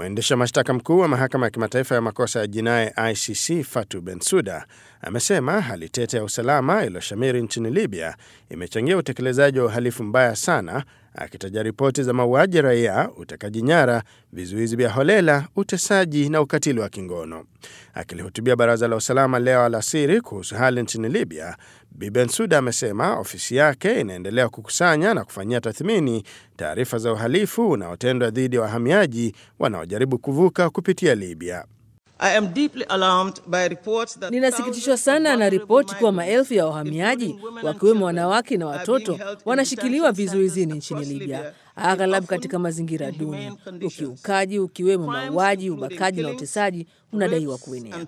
Mwendesha mashtaka mkuu wa mahakama ya kimataifa ya makosa ya jinai ICC Fatu Bensuda amesema hali tete ya usalama iliyoshamiri nchini Libya imechangia utekelezaji wa uhalifu mbaya sana, akitaja ripoti za mauaji ya raia, utekaji nyara, vizuizi vya holela, utesaji na ukatili wa kingono. Akilihutubia baraza la usalama leo alasiri kuhusu hali nchini Libya, Bi Bensuda amesema ofisi yake inaendelea kukusanya na kufanyia tathmini taarifa za uhalifu unaotendwa dhidi ya wahamiaji wanaojaribu kuvuka kupitia Libya. Ninasikitishwa sana na ripoti kuwa maelfu ya wahamiaji wakiwemo wanawake na watoto wanashikiliwa vizuizini nchini Libya, aghalabu katika mazingira duni. Ukiukaji ukiwemo mauaji, ubakaji na utesaji unadaiwa kuenea.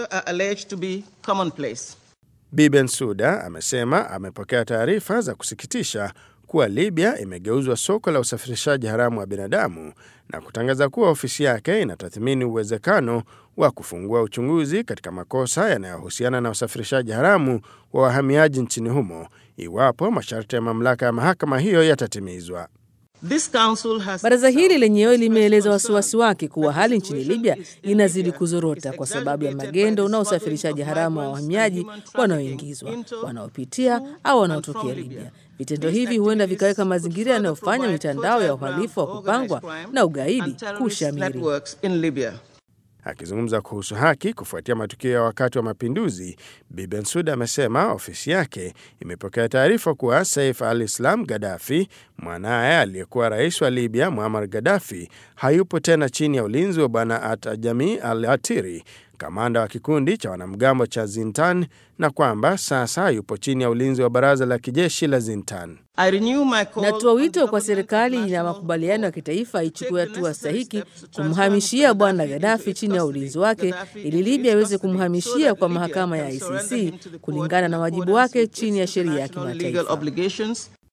Bi Bensuda amesema amepokea taarifa za kusikitisha kuwa Libya imegeuzwa soko la usafirishaji haramu wa binadamu na kutangaza kuwa ofisi yake inatathmini uwezekano wa kufungua uchunguzi katika makosa yanayohusiana na usafirishaji haramu wa wahamiaji nchini humo iwapo masharti ya mamlaka ya mahakama hiyo yatatimizwa. Baraza hili lenyewe limeeleza wasiwasi wake kuwa hali nchini Libya inazidi kuzorota kwa sababu ya magendo na usafirishaji haramu wa wahamiaji wanaoingizwa, wanaopitia au wanaotokea Libya. Vitendo hivi huenda vikaweka mazingira yanayofanya mitandao ya uhalifu wa kupangwa na ugaidi kushamiri. Akizungumza kuhusu haki kufuatia matukio ya wakati wa mapinduzi, Bi Bensuda amesema ofisi yake imepokea taarifa kuwa Saif al-Islam Gaddafi, mwanaye aliyekuwa rais wa Libya Muammar Gaddafi, hayupo tena chini ya ulinzi wa Bwana Atajami al-Atiri, kamanda wa kikundi cha wanamgambo cha Zintan, na kwamba sasa yupo chini ya ulinzi wa baraza la kijeshi la Zintan. Natoa wito kwa serikali na makubaliano ya kitaifa ichukue hatua stahiki kumhamishia bwana Gaddafi chini ya ulinzi wake ili Libya iweze kumhamishia kwa mahakama ya ICC kulingana na wajibu wake chini ya sheria ya kimataifa.